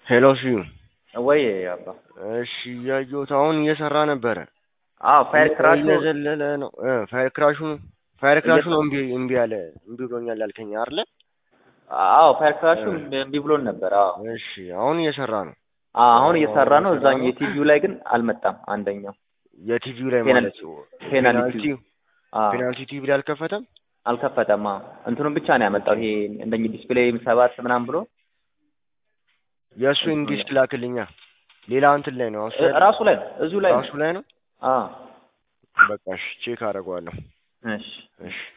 ሄሎ ስዩም ወይ አባ እሺ እያየሁት አሁን እየሰራ ነበረ አዎ ፋየር ክራሹ እየዘለለ ነው እ ፋየር ክራሹ ፋየር ክራሹ ነው እምቢ እምቢ አለ እምቢ ብሎኛል ያልከኝ አይደለ አዎ ፋየር ክራሹ እምቢ ብሎን ነበር አዎ እሺ አሁን እየሰራ ነው አዎ አሁን እየሰራ ነው እዛኛው የቲቪው ላይ ግን አልመጣም አንደኛው የቲቪው ላይ ፔናል- ማለት ፔናልቲ ፔናልቲ አዎ ፔናልቲ ቲቪ ላይ አልከፈተም አልከፈተም አዎ እንትኑን ብቻ ነው ያመጣው ይሄ እንደኝ ዲስፕሌይ ሰባት ምናምን ብሎ የእሱን ዲስክ ላክልኛ ሌላ እንትን ላይ ነው እሱ እ- ራሱ ላይ ነው እዚሁ ላይ ነው ራሱ ላይ ነው አዎ በቃ እሺ ቼክ አደርገዋለሁ እሺ እሺ